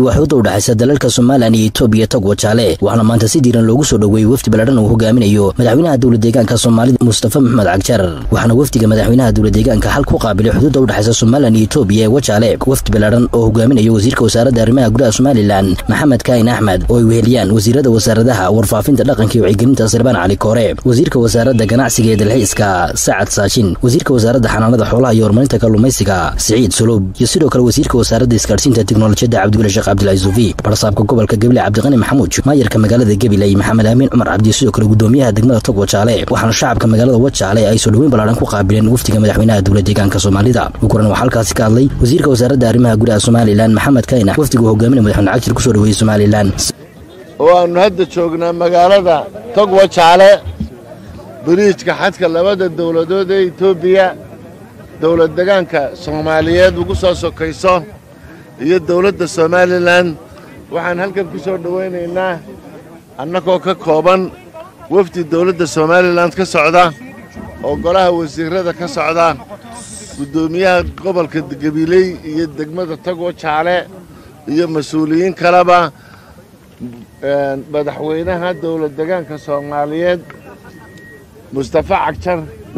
waa xuudda u dhexaysa dalalka somalilan iyo etoobiya tog wajaale waxaana maanta si diiran loogu soo dhoweeyey wafdi baladhan uu hogaaminayo madaxweynaha dowla deegaanka soomaalida mustafa maxmed cagjar waxaana wafdiga madaxweynaha dowla deegaanka xal ku qaabilay xuduudda u dhexaysa somalilan iyo etoobiya ee wajaale wafdi baladhan oo hogaaminayo wasiirka wasaaradda arrimaha gudaha somalilan maxamed kaahin axmed oo ay weheliyaan wasiirada wasaaradaha warfaafinta dhaqanka iyo wacyigelinta sarbaan cali koore wasiirka wasaaradda ganacsiga ee dalxiiska sacad saashin wasiirka wasaaradda xanaanada xoolaha iyo horumarinta kalluumaysiga siciid sulub iyo sidoo kale wasiirka wasaaradda isgaadhsiinta teknolojiyadda cabdigule sheekh cabdilaahi suufi barsaabka gobolka gebile cabdiqani maxamuud maayarka magaalada gebile maxamed aamin cumar cabdi sidoo kale gudoomiyaha degmada tog wajaale waxaana shacabka magaalada wajaale ay soo dhoweyn ballaahan ku qaabileen wafdiga madaxweynaha dowla deegaanka soomaalida uguran waxaa halkaasi ka hadlay wasiirka wasaaradda arrimaha gudaha somalilan maxamed kaynax wafdiga hogaaminaya madaxweyne cagshir kusoo dhoweeyey somalilan oo aannu hadda joognaa magaalada tog wajaale biriijka xadka labada dowladood ee etoobiya dowlad degaanka soomaaliyeed ugu soo sokayso iyo dowladda somalilan waxaan halkan ku soo dhowaynaynaa annagoo ka kooban wafdi dowladda somalilan ka socda oo golaha wasiirrada ka socda guddoomiyaha gobolka gabiley iyo degmada tagwo jaale iyo mas-uuliyiin kaleba madaxweynaha dowlad degaanka soomaaliyeed mustafa cagjar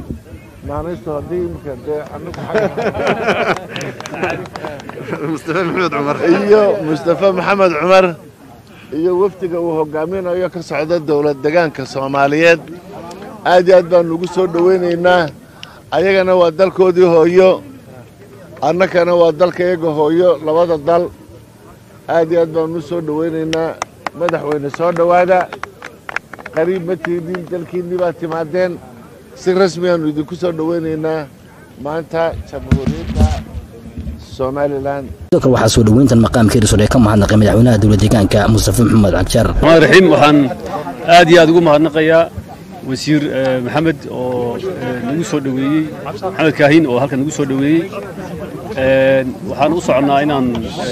iyo mustafa maxamed cumar iyo wafdiga uu hogaaminayo ka socda dowlad degaanka soomaaliyeed aad iyo aad baanu ugu soo dhowaynaynaa ayagana waa dalkoodii hooyo annakana waa dalka iyaga hooyo labada dal aad iyo aad baanu u soo dhowaynaynaa madaxweyne soo dhowaada qariib ma tiidin dalkiinnii baad timaadeen si rasmigaannu idinku soo dhowaynaynaa maanta jamhuuriyadda somalilan sidoo kale waxaa soo dhoweyntan maqaamka erisor ee ka mahadnaqay madaxweynaha dowla deegaanka mustafa maxamed cagjar raxmaan raxiim waxaan aad iyo aad ugu mahadnaqayaa wasiir maxamed oo nagu soo dhoweeyey maxamed kaahin oo halkan nagu soo dhoweeyey waxaan u soconnaa inaan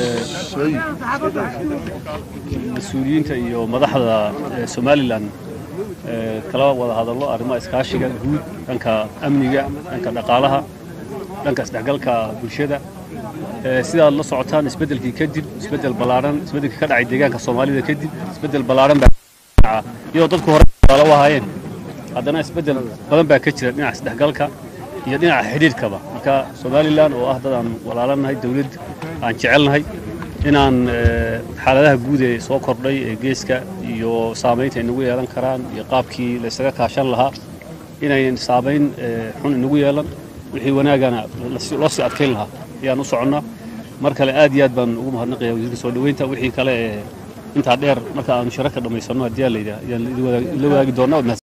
mas-uuliyiinta iyo madaxda somalilan kala wada hadallo arrimaha iskaashiga guud dhanka amniga dhanka dhaqaalaha dhanka isdhexgalka bulshada sidaad la socotaan isbeddelkii kadib isbeddel ballaaran isbeddelkii ka dhacay deegaanka soomaalida kadib isbeddel ballaaran baa iyadoo dadku hore walaalo u ahaayeen haddana isbeddel badan baa ka jira dhinaca isdhexgalka iyo dhinaca xidhiidhkaba marka somalilan oo ah dad aan walaalanahay dawlad aan jecelnahay inaan xaaladaha guud ee soo kordhay ee geeska iyo saamaynta inagu yeelan karaan iyo qaabkii laysaga kaashan lahaa inayn saamayn xun inagu yeelan wixii wanaagana loo sii adkayn lahaa ayaan u soconnaa mar kale aad iyo aad baan ugu mahadnaqaya wasiirka soo dhoweynta wixii kale ee intaa dheer marka aanu shirarka dhammaysanno haddii aa layidhaah ayaan la wadaagi doonnaa